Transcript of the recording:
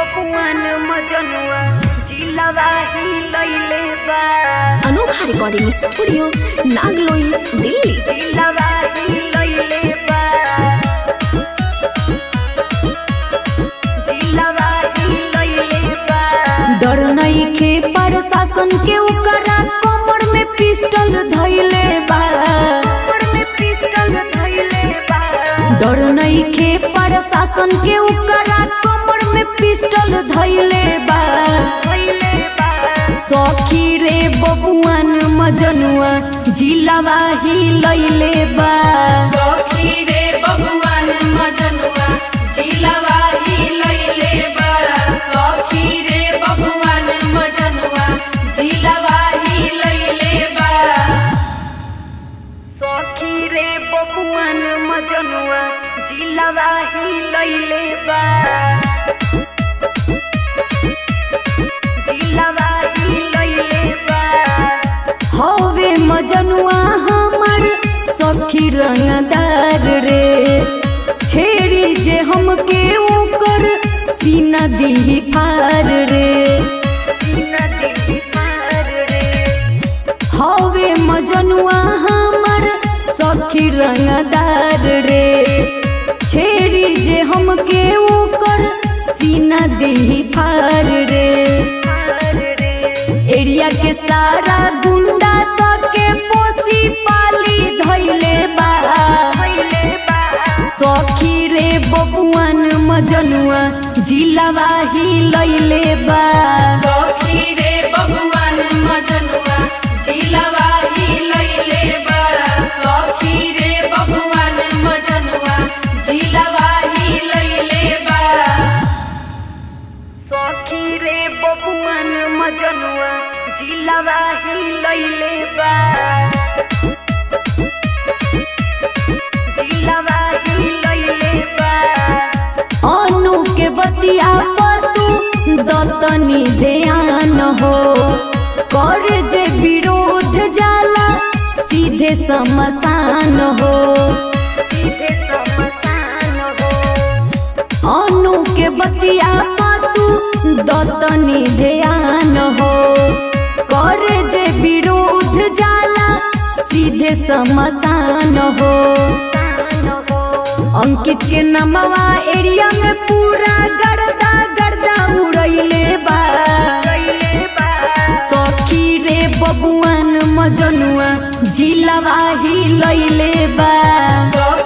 बबुआन मजनुआ जिलवा ही लैले बा अनोखा रिकॉर्डिंग स्टूडियो नागलोई दिल्ली जिलवा ही लैले बा जिलवा ही लैले बा डर नइखे प्रशासन के ओकरा कमर में पिस्टल धइले बा कमर में पिस्टल धइले बा डर नइखे प्रशासन के ओकरा कमर में पिस्टल धइले बा धइले बा सखी रे बबुआन मजनुआ जिलावा ही लैले बा सखी रे बबुआन मजनुआ जिलवा ही लैले बा सखी रे बबुआन मजनुआ जिलवा ही लैले बा सखी रे बबुआन मजनुआ जिलवा ही लैले बा जिलवा ही लैले बा हवे मजनुआ हमर सखी रंगदार रे छेड़ी जे हमके ओकर सीना दी फार रे नदी पार रे हवे मजनुआ हमर सखी रंगदार रे छेड़ी जे हमके ओकर सीना दी फार रे पार रे एरिया के सारा गुंडा सके पोसी पाली धैले बा धइले बा सखी रे बबुआन मजनुआ जिलावा ही लैले बा सखी रे बबुआन मजनुआ जिलवा ही लैले बा सखी रे बबुआन मजनुआ जिलवा ही लैले बा सखी रे बबुआन मजनुआ जिलवा ही लैले बा जिलवा ही लैले बा अनु के बतिया पतू दतनी ध्यान हो कर जे विरोध जाला सीधे समसान हो सीधे समसान हो अनु के बतिया पातू दतनी ध्यान हो करे जे विरोध जाला सीधे समसान हो सान हो अंकित के नमवा एरिया में पूरा गर्दा गर्दा उड़ैले बा लैले बा सखी रे बबुआन मजनुआ जिलावा ही लैले बा सखी